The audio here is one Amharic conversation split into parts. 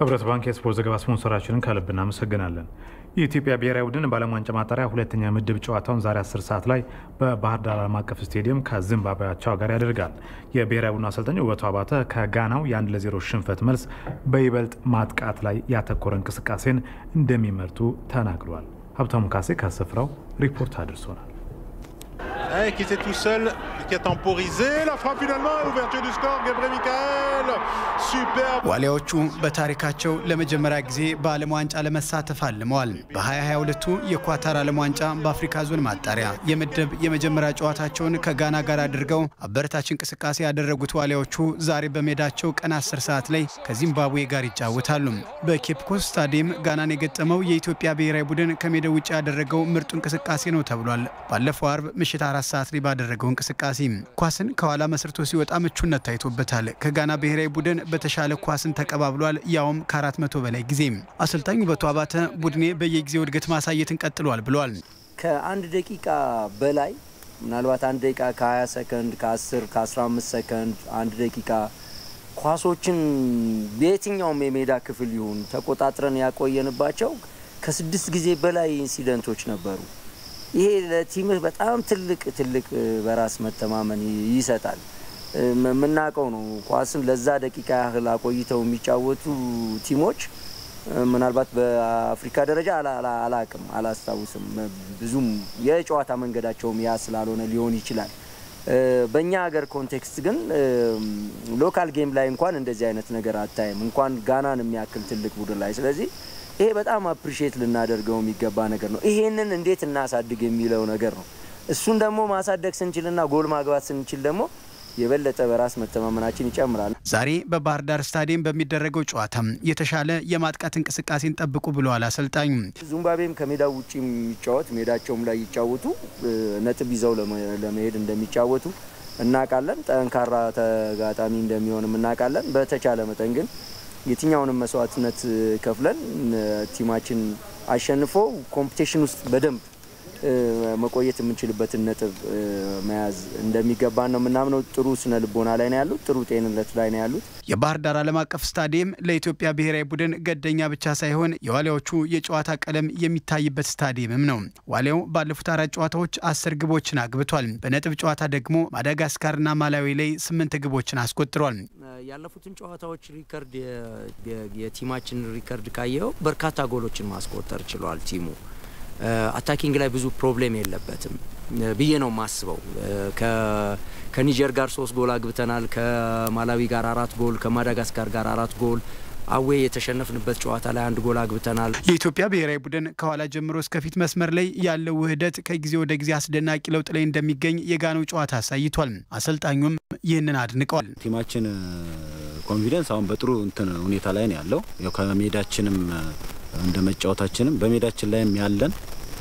ህብረት ባንክ የስፖርት ዘገባ ስፖንሰራችንን ከልብ እናመሰግናለን። የኢትዮጵያ ብሔራዊ ቡድን በዓለም ዋንጫ ማጣሪያ ሁለተኛ ምድብ ጨዋታውን ዛሬ 10 ሰዓት ላይ በባህር ዳር ዓለም አቀፍ ስቴዲየም ከዚምባብዌ አቻው ጋር ያደርጋል። የብሔራዊ ቡድን አሰልጣኝ ውበቱ አባተ ከጋናው የአንድ ለዜሮ ሽንፈት መልስ በይበልጥ ማጥቃት ላይ ያተኮረ እንቅስቃሴን እንደሚመርጡ ተናግሯል። ሀብታሙ ካሴ ከስፍራው ሪፖርት አድርሶናል። qui était tout seul, qui a temporisé. La frappe finalement, ouverture du score, Gabriel Michael. Superbe. ዋሊያዎቹ በታሪካቸው ለመጀመሪያ ጊዜ በዓለም ዋንጫ ለመሳተፍ አልመዋል። በ2022ቱ የኳታር ዓለም ዋንጫ በአፍሪካ ዞን ማጣሪያ የምድብ የመጀመሪያ ጨዋታቸውን ከጋና ጋር አድርገው አበረታች እንቅስቃሴ ያደረጉት ዋሊያዎቹ ዛሬ በሜዳቸው ቀን 10 ሰዓት ላይ ከዚምባብዌ ጋር ይጫወታሉ። በኬፕ ኮስት ስታዲየም ጋናን የገጠመው የኢትዮጵያ ብሔራዊ ቡድን ከሜዳው ውጭ ያደረገው ምርጡ እንቅስቃሴ ነው ተብሏል። ባለፈው አርብ ምሽት አራት ሰዓት ላይ ባደረገው እንቅስቃሴ ኳስን ከኋላ መስርቶ ሲወጣ ምቹነት ታይቶበታል። ከጋና ብሔራዊ ቡድን በተሻለ ኳስን ተቀባብሏል፣ ያውም ከአራት መቶ በላይ ጊዜ። አሰልጣኝ ውበቱ አባተ ቡድኔ በየጊዜው እድገት ማሳየትን ቀጥሏል ብሏል። ከአንድ ደቂቃ በላይ ምናልባት አንድ ደቂቃ ከ20 ሰከንድ ከ10 ከ15 ሰከንድ አንድ ደቂቃ ኳሶችን በየትኛውም የሜዳ ክፍል ይሁን ተቆጣጥረን ያቆየንባቸው ከስድስት ጊዜ በላይ ኢንሲደንቶች ነበሩ። ይሄ ለቲምህ በጣም ትልቅ ትልቅ በራስ መተማመን ይሰጣል። የምናውቀው ነው። ኳስን ለዛ ደቂቃ ያህል አቆይተው የሚጫወቱ ቲሞች ምናልባት በአፍሪካ ደረጃ አላቅም፣ አላስታውስም። ብዙም የጨዋታ መንገዳቸውም ያ ስላልሆነ ሊሆን ይችላል። በእኛ ሀገር ኮንቴክስት ግን ሎካል ጌም ላይ እንኳን እንደዚህ አይነት ነገር አታይም፣ እንኳን ጋናን የሚያክል ትልቅ ቡድን ላይ። ስለዚህ ይሄ በጣም አፕሪሼት ልናደርገው የሚገባ ነገር ነው። ይሄንን እንዴት እናሳድግ የሚለው ነገር ነው። እሱን ደግሞ ማሳደግ ስንችልና ጎል ማግባት ስንችል ደግሞ የበለጠ በራስ መተማመናችን ይጨምራል። ዛሬ በባህር ዳር ስታዲየም በሚደረገው ጨዋታ የተሻለ የማጥቃት እንቅስቃሴን ጠብቁ ብለዋል አሰልጣኙ። ዚምባብዌም ከሜዳው ውጭ የሚጫወት ሜዳቸውም ላይ ይጫወቱ ነጥብ ይዘው ለመሄድ እንደሚጫወቱ እናውቃለን። ጠንካራ ተጋጣሚ እንደሚሆንም እናውቃለን። በተቻለ መጠን ግን የትኛውንም መስዋዕትነት ከፍለን ቲማችን አሸንፎ ኮምፒቴሽን ውስጥ በደንብ መቆየት የምንችልበትን ነጥብ መያዝ እንደሚገባን ነው የምናምነው። ጥሩ ስነ ልቦና ላይ ነው ያሉት፣ ጥሩ ጤንነት ላይ ነው ያሉት። የባህር ዳር ዓለም አቀፍ ስታዲየም ለኢትዮጵያ ብሔራዊ ቡድን ገደኛ ብቻ ሳይሆን የዋሊያዎቹ የጨዋታ ቀለም የሚታይበት ስታዲየምም ነው። ዋሊያው ባለፉት አራት ጨዋታዎች አስር ግቦችን አግብቷል። በነጥብ ጨዋታ ደግሞ ማዳጋስካርና ማላዊ ላይ ስምንት ግቦችን አስቆጥሯል። ያለፉትን ጨዋታዎች ሪከርድ የቲማችን ሪከርድ ካየው በርካታ ጎሎችን ማስቆጠር ችሏል ቲሙ አታኪንግ ላይ ብዙ ፕሮብሌም የለበትም ብዬ ነው የማስበው። ከኒጀር ጋር ሶስት ጎል አግብተናል። ከማላዊ ጋር አራት ጎል፣ ከማዳጋስካር ጋር አራት ጎል አዌ የተሸነፍንበት ጨዋታ ላይ አንድ ጎል አግብተናል። የኢትዮጵያ ብሔራዊ ቡድን ከኋላ ጀምሮ እስከፊት መስመር ላይ ያለው ውህደት ከጊዜ ወደ ጊዜ አስደናቂ ለውጥ ላይ እንደሚገኝ የጋናው ጨዋታ አሳይቷል። አሰልጣኙም ይህንን አድንቀዋል። ቲማችን ኮንፊደንስ አሁን በጥሩ እንትን ሁኔታ ላይ ነው ያለው። ያው ከሜዳችንም እንደ መጫወታችንም በሜዳችን ላይም ያለን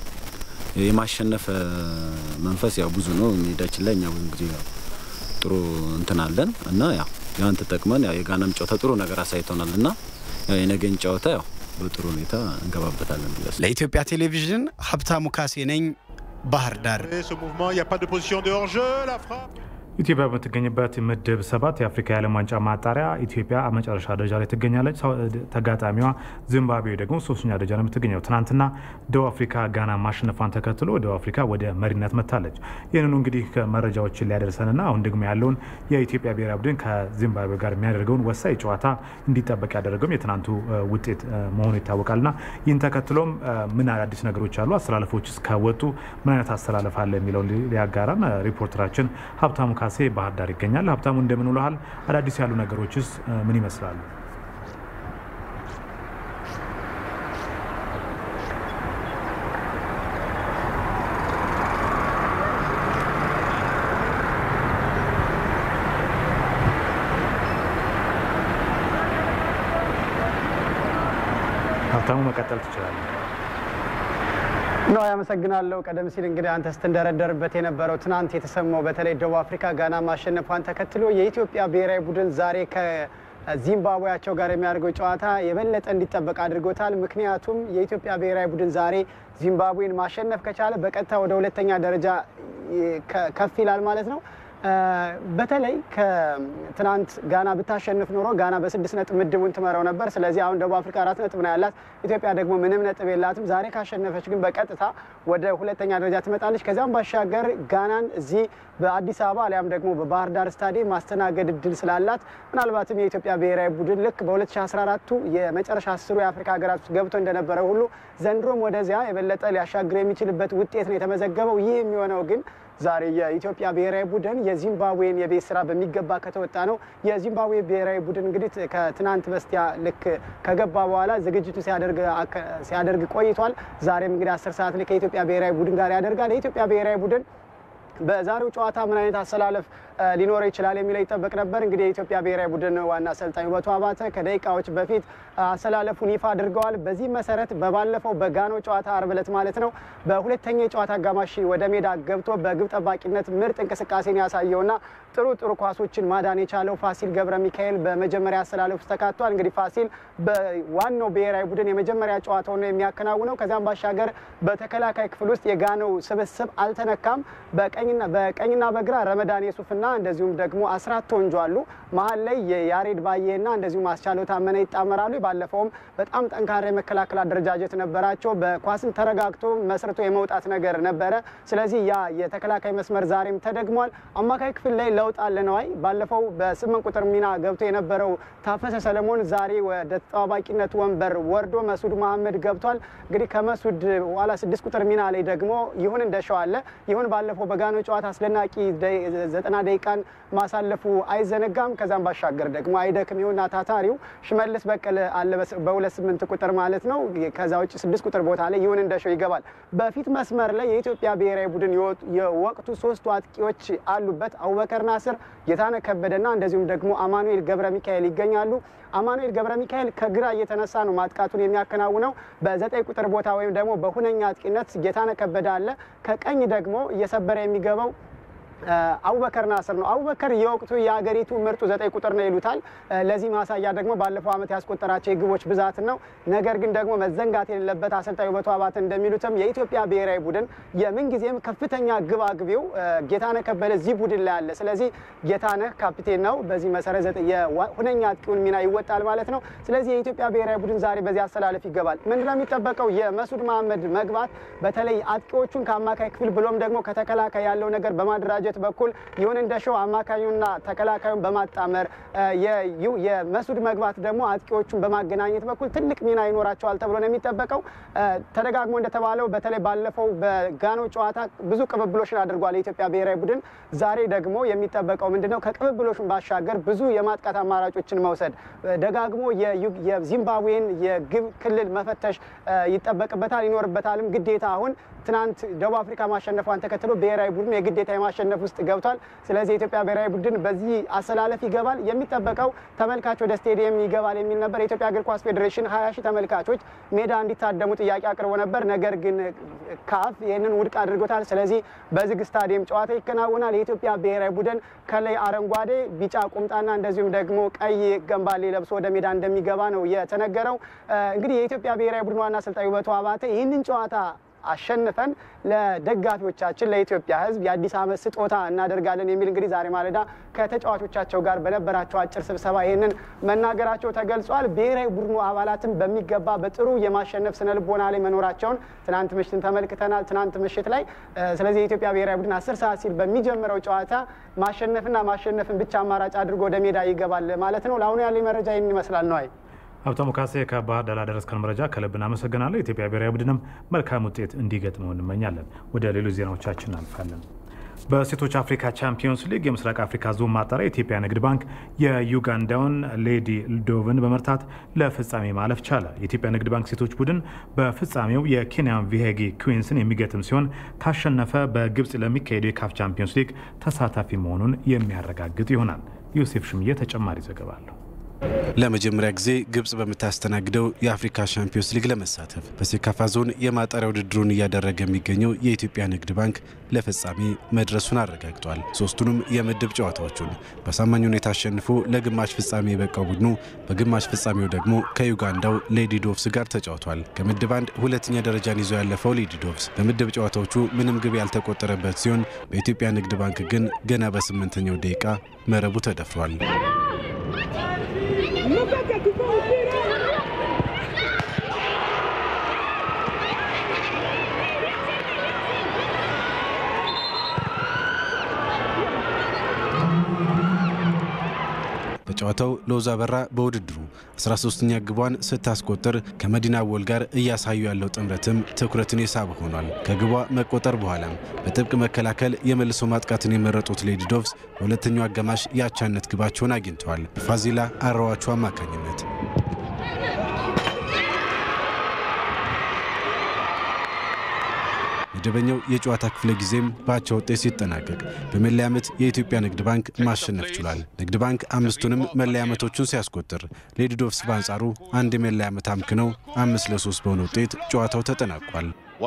የማሸነፍ መንፈስ ያው ብዙ ነው። ሜዳችን ላይ እኛ ብዙ ጊዜ ያው ጥሩ እንትን አለን እና ያው ያን ተጠቅመን ያው የጋናም ጨዋታ ጥሩ ነገር አሳይቶናል እና ያው የነገን ጨዋታ ያው በጥሩ ሁኔታ እንገባበታለን ብለ ለኢትዮጵያ ቴሌቪዥን ሀብታሙ ካሴ ነኝ፣ ባህር ዳር። Ce mouvement, il n'y a pas de position de hors-jeu. La frappe. ኢትዮጵያ በምትገኝበት ምድብ ሰባት የአፍሪካ የዓለም ዋንጫ ማጣሪያ ኢትዮጵያ መጨረሻ ደረጃ ላይ ትገኛለች። ተጋጣሚዋ ዚምባብዌ ደግሞ ሶስተኛ ደረጃ ነው የምትገኘው። ትናንትና ደቡብ አፍሪካ ጋና ማሸነፏን ተከትሎ ደቡብ አፍሪካ ወደ መሪነት መጥታለች። ይህንኑ እንግዲህ መረጃዎችን ሊያደርሰንና አሁን ደግሞ ያለውን የኢትዮጵያ ብሔራዊ ቡድን ከዚምባብዌ ጋር የሚያደርገውን ወሳኝ ጨዋታ እንዲጠበቅ ያደረገውም የትናንቱ ውጤት መሆኑ ይታወቃልና ይህን ተከትሎም ምን አዳዲስ ነገሮች አሉ፣ አስተላለፎች እስከወጡ ምን አይነት አስተላለፍ አለ የሚለውን ሊያጋራን ሪፖርተራችን ሀብታሙ ካሴ ባህር ዳር ይገኛል። ሀብታሙ እንደምን ውለሃል? አዳዲስ ያሉ ነገሮችስ ምን ይመስላሉ? ሀብታሙ መቀጠል ትችላለህ። ነው ያመሰግናለሁ። ቀደም ሲል እንግዲህ አንተ ስትንደረደርበት የነበረው ትናንት የተሰማው በተለይ ደቡብ አፍሪካ ጋና ማሸነፏን ተከትሎ የኢትዮጵያ ብሔራዊ ቡድን ዛሬ ከዚምባብዌያቸው ጋር የሚያደርገው ጨዋታ የበለጠ እንዲጠበቅ አድርጎታል። ምክንያቱም የኢትዮጵያ ብሔራዊ ቡድን ዛሬ ዚምባብዌን ማሸነፍ ከቻለ በቀጥታ ወደ ሁለተኛ ደረጃ ከፍ ይላል ማለት ነው። በተለይ ከትናንት ጋና ብታሸንፍ ኖሮ ጋና በስድስት ነጥብ ምድቡን ትመራው ነበር። ስለዚህ አሁን ደቡብ አፍሪካ አራት ነጥብ ነው ያላት፣ ኢትዮጵያ ደግሞ ምንም ነጥብ የላትም። ዛሬ ካሸነፈች ግን በቀጥታ ወደ ሁለተኛ ደረጃ ትመጣለች። ከዚያም ባሻገር ጋናን እዚህ በአዲስ አበባ አሊያም ደግሞ በባህር ዳር ስታዲየም ማስተናገድ እድል ስላላት ምናልባትም የኢትዮጵያ ብሔራዊ ቡድን ልክ በ2014ቱ የመጨረሻ አስሩ የአፍሪካ ሀገራት ውስጥ ገብቶ እንደነበረ ሁሉ ዘንድሮም ወደዚያ የበለጠ ሊያሻግር የሚችልበት ውጤት ነው የተመዘገበው። ይህ የሚሆነው ግን ዛሬ የኢትዮጵያ ብሔራዊ ቡድን የዚምባብዌን የቤት ስራ በሚገባ ከተወጣ ነው። የዚምባብዌ ብሔራዊ ቡድን እንግዲህ ከትናንት በስቲያ ልክ ከገባ በኋላ ዝግጅቱ ሲያደርግ ቆይቷል። ዛሬም እንግዲህ አስር ሰዓት ላይ ከኢትዮጵያ ብሔራዊ ቡድን ጋር ያደርጋል። የኢትዮጵያ ብሔራዊ ቡድን በዛሬው ጨዋታ ምን አይነት አሰላለፍ ሊኖረው ይችላል የሚለው ይጠበቅ ነበር። እንግዲህ የኢትዮጵያ ብሔራዊ ቡድን ዋና አሰልጣኝ ውበቱ አባተ ከደቂቃዎች በፊት አሰላለፉን ይፋ አድርገዋል። በዚህ መሰረት በባለፈው በጋኖ ጨዋታ አርብ ዕለት ማለት ነው በሁለተኛ የጨዋታ አጋማሽ ወደ ሜዳ ገብቶ በግብ ጠባቂነት ምርጥ እንቅስቃሴን ያሳየውና ጥሩ ጥሩ ኳሶችን ማዳን የቻለው ፋሲል ገብረ ሚካኤል በመጀመሪያ አሰላለፍ ውስጥ ተካቷል። እንግዲህ ፋሲል በዋናው ብሔራዊ ቡድን የመጀመሪያ ጨዋታውን ነው የሚያከናውነው። ከዚያም ባሻገር በተከላካይ ክፍል ውስጥ የጋኖው ስብስብ አልተነካም። በቀኝና በግራ ረመዳን የሱፍና እንደዚሁም ደግሞ አስራት ተወንጆ አሉ። መሀል ላይ የያሬድ ባዬና እንደዚሁም አስቻለው ታመነ ይጣመራሉ። ባለፈውም በጣም ጠንካራ የመከላከል አደረጃጀት ነበራቸው። በኳስን ተረጋግቶ መስርቶ የመውጣት ነገር ነበረ። ስለዚህ ያ የተከላካይ መስመር ዛሬም ተደግሟል። አማካይ ክፍል ላይ ለውጥ አለ ነዋይ። ባለፈው በስምንት ቁጥር ሚና ገብቶ የነበረው ታፈሰ ሰለሞን ዛሬ ወደ ተጠባባቂነት ወንበር ወርዶ መስዑድ መሀመድ ገብቷል። እንግዲህ ከመስዑድ ኋላ ስድስት ቁጥር ሚና ላይ ደግሞ ይሁን እንደሸው አለ። ይሁን ባለፈው በጋኖ ጨዋታ አስደናቂ ዘጠና ደቂቃን ማሳለፉ አይዘነጋም። ከዛም ባሻገር ደግሞ አይደክም ይሁንና ታታሪው ሽመልስ በቀለ አለ በሁለት ስምንት ቁጥር ማለት ነው። ከዛ ውጭ ስድስት ቁጥር ቦታ ላይ ይሁን እንደሸው ይገባል። በፊት መስመር ላይ የኢትዮጵያ ብሔራዊ ቡድን የወቅቱ ሶስቱ አጥቂዎች አሉበት። አቡበከር ናስር፣ ጌታነህ ከበደና እንደዚሁም ደግሞ አማኑኤል ገብረ ሚካኤል ይገኛሉ። አማኑኤል ገብረ ሚካኤል ከግራ እየተነሳ ነው ማጥቃቱን የሚያከናውነው። በዘጠኝ ቁጥር ቦታ ወይም ደግሞ በሁነኛ አጥቂነት ጌታነህ ከበደ አለ። ከቀኝ ደግሞ እየሰበረ የሚገባው አቡበከር ናስር ነው። አቡበከር የወቅቱ የሀገሪቱ ምርጡ ዘጠኝ ቁጥር ነው ይሉታል። ለዚህ ማሳያ ደግሞ ባለፈው ዓመት ያስቆጠራቸው የግቦች ብዛት ነው። ነገር ግን ደግሞ መዘንጋት የሌለበት አሰልጣኝ ውበቱ አባተ እንደሚሉትም የኢትዮጵያ ብሔራዊ ቡድን የምንጊዜም ከፍተኛ ግብ አግቢው ጌታነህ ከበደ እዚህ ቡድን ላይ አለ። ስለዚህ ጌታነህ ካፒቴን ነው። በዚህ መሰረት ሁነኛ አጥቂውን ሚና ይወጣል ማለት ነው። ስለዚህ የኢትዮጵያ ብሔራዊ ቡድን ዛሬ በዚህ አሰላለፍ ይገባል። ምንድነው የሚጠበቀው? የመስዑድ መሀመድ መግባት በተለይ አጥቂዎቹን ከአማካይ ክፍል ብሎም ደግሞ ከተከላካይ ያለው ነገር በማደራጀት በኩል ይሁን እንደሸው አማካዩና ተከላካዩን በማጣመር የመስዑድ መግባት ደግሞ አጥቂዎቹን በማገናኘት በኩል ትልቅ ሚና ይኖራቸዋል ተብሎ ነው የሚጠበቀው። ተደጋግሞ እንደተባለው በተለይ ባለፈው በጋኖ ጨዋታ ብዙ ቅብብሎችን አድርጓል የኢትዮጵያ ብሔራዊ ቡድን። ዛሬ ደግሞ የሚጠበቀው ምንድነው? ከቅብብሎችን ባሻገር ብዙ የማጥቃት አማራጮችን መውሰድ፣ ደጋግሞ የዚምባብዌን የግብ ክልል መፈተሽ ይጠበቅበታል ይኖርበታልም ግዴታ አሁን ትናንት ደቡብ አፍሪካ ማሸነፏን ተከትሎ ብሔራዊ ቡድን የግዴታ የማሸነፍ ውስጥ ገብቷል። ስለዚህ የኢትዮጵያ ብሔራዊ ቡድን በዚህ አሰላለፍ ይገባል። የሚጠበቀው ተመልካች ወደ ስቴዲየም ይገባል የሚል ነበር። የኢትዮጵያ እግር ኳስ ፌዴሬሽን ሀያ ሺህ ተመልካቾች ሜዳ እንዲታደሙ ጥያቄ አቅርቦ ነበር። ነገር ግን ካፍ ይህንን ውድቅ አድርጎታል። ስለዚህ በዝግ ስታዲየም ጨዋታ ይከናወናል። የኢትዮጵያ ብሔራዊ ቡድን ከላይ አረንጓዴ፣ ቢጫ ቁምጣና እንደዚሁም ደግሞ ቀይ ገንባሌ ለብሶ ወደ ሜዳ እንደሚገባ ነው የተነገረው። እንግዲህ የኢትዮጵያ ብሔራዊ ቡድን ዋና አሰልጣኝ ውበቱ አባተ ይህንን ጨዋታ አሸንፈን ለደጋፊዎቻችን ለኢትዮጵያ ሕዝብ የአዲስ ዓመት ስጦታ እናደርጋለን የሚል እንግዲህ ዛሬ ማለዳ ከተጫዋቾቻቸው ጋር በነበራቸው አጭር ስብሰባ ይህንን መናገራቸው ተገልጿል። ብሔራዊ ቡድኑ አባላትም በሚገባ በጥሩ የማሸነፍ ስነ ልቦና ላይ መኖራቸውን ትናንት ምሽትን ተመልክተናል። ትናንት ምሽት ላይ ስለዚህ የኢትዮጵያ ብሔራዊ ቡድን አስር ሰዓት ሲል በሚጀምረው ጨዋታ ማሸነፍና ማሸነፍን ብቻ አማራጭ አድርጎ ወደ ሜዳ ይገባል ማለት ነው። ለአሁኑ ያለኝ መረጃ ይህን ይመስላል ነው። ሀብታሙ ካሴ ከባህር ዳር ላደረስከን መረጃ ከልብ እናመሰግናለሁ። የኢትዮጵያ ብሔራዊ ቡድንም መልካም ውጤት እንዲገጥመው እንመኛለን። ወደ ሌሎች ዜናዎቻችን እናልፋለን። በሴቶች አፍሪካ ቻምፒዮንስ ሊግ የምስራቅ አፍሪካ ዞን ማጣሪያ የኢትዮጵያ ንግድ ባንክ የዩጋንዳውን ሌዲ ልዶቭን በመርታት ለፍጻሜ ማለፍ ቻለ። የኢትዮጵያ ንግድ ባንክ ሴቶች ቡድን በፍጻሜው የኬንያን ቪሄጊ ኩዊንስን የሚገጥም ሲሆን ካሸነፈ በግብፅ ለሚካሄደው የካፍ ቻምፒዮንስ ሊግ ተሳታፊ መሆኑን የሚያረጋግጥ ይሆናል። ዮሴፍ ሽምዬ ተጨማሪ ዘገባ አለው። ለመጀመሪያ ጊዜ ግብጽ በምታስተናግደው የአፍሪካ ሻምፒዮንስ ሊግ ለመሳተፍ በሴካፋ ዞን የማጣሪያ ውድድሩን እያደረገ የሚገኘው የኢትዮጵያ ንግድ ባንክ ለፍጻሜ መድረሱን አረጋግጧል። ሶስቱንም የምድብ ጨዋታዎቹን በአሳማኝ ሁኔታ አሸንፎ ለግማሽ ፍጻሜ የበቃው ቡድኑ በግማሽ ፍጻሜው ደግሞ ከዩጋንዳው ሌዲ ዶቭስ ጋር ተጫውቷል። ከምድብ አንድ ሁለተኛ ደረጃን ይዞ ያለፈው ሌዲ ዶቭስ በምድብ ጨዋታዎቹ ምንም ግብ ያልተቆጠረበት ሲሆን በኢትዮጵያ ንግድ ባንክ ግን ገና በስምንተኛው ደቂቃ መረቡ ተደፍሯል። በጨዋታው ሎዛ በራ በውድድሩ 13ኛ ግቧን ስታስቆጥር ከመዲና ወል ጋር እያሳዩ ያለው ጥምረትም ትኩረትን የሳበ ሆኗል። ከግቧ መቆጠር በኋላም በጥብቅ መከላከል የመልሶ ማጥቃትን የመረጡት ሌዲ ዶቭስ በሁለተኛው አጋማሽ የአቻነት ግባቸውን አግኝተዋል። በፋዚላ አራዋቹ አማካኝነት መደበኛው የጨዋታ ክፍለ ጊዜም በአቻ ውጤት ሲጠናቀቅ በመለያ ምት የኢትዮጵያ ንግድ ባንክ ማሸነፍ ችሏል። ንግድ ባንክ አምስቱንም መለያ ምቶቹን ሲያስቆጥር ሌዲ ዶቭስ በአንጻሩ አንድ የመለያ ምት አምክነው አምስት ለሶስት በሆነ ውጤት ጨዋታው ተጠናቋል።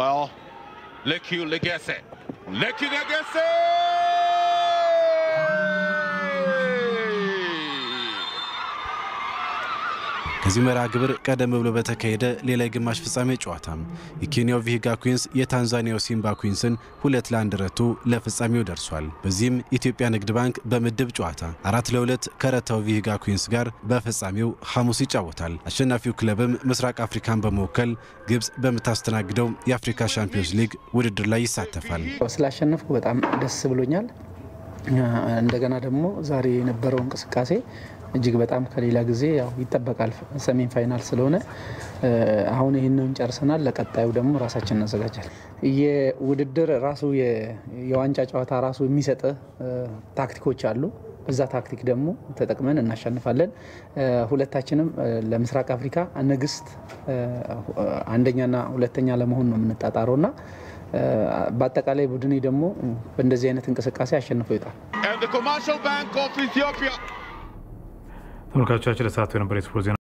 ከዚህ መርሃ ግብር ቀደም ብሎ በተካሄደ ሌላ የግማሽ ፍጻሜ ጨዋታም የኬንያው ቪሂጋ ኩዊንስ የታንዛኒያው ሲምባ ኩዊንስን ሁለት ለአንድ ረቶ ለፍጻሜው ደርሷል። በዚህም ኢትዮጵያ ንግድ ባንክ በምድብ ጨዋታ አራት ለሁለት ከረታው ቪሂጋ ኩዊንስ ጋር በፍጻሜው ሐሙስ ይጫወታል። አሸናፊው ክለብም ምስራቅ አፍሪካን በመወከል ግብጽ በምታስተናግደው የአፍሪካ ሻምፒዮንስ ሊግ ውድድር ላይ ይሳተፋል። ስላሸነፍኩ በጣም ደስ ብሎኛል። እንደገና ደግሞ ዛሬ የነበረው እንቅስቃሴ እጅግ በጣም ከሌላ ጊዜ ያው ይጠበቃል። ሰሜን ፋይናል ስለሆነ አሁን ይህንን ጨርሰናል። ለቀጣዩ ደግሞ ራሳችን እናዘጋጃል። የውድድር ራሱ የዋንጫ ጨዋታ ራሱ የሚሰጥ ታክቲኮች አሉ። በዛ ታክቲክ ደግሞ ተጠቅመን እናሸንፋለን። ሁለታችንም ለምስራቅ አፍሪካ ንግስት አንደኛና ሁለተኛ ለመሆን ነው የምንጣጣረው እና በአጠቃላይ ቡድኔ ደግሞ በእንደዚህ አይነት እንቅስቃሴ አሸንፎ ይወጣል። ተመልካቾቻችን ለሰዓቱ የነበረ የስፖርት ዜና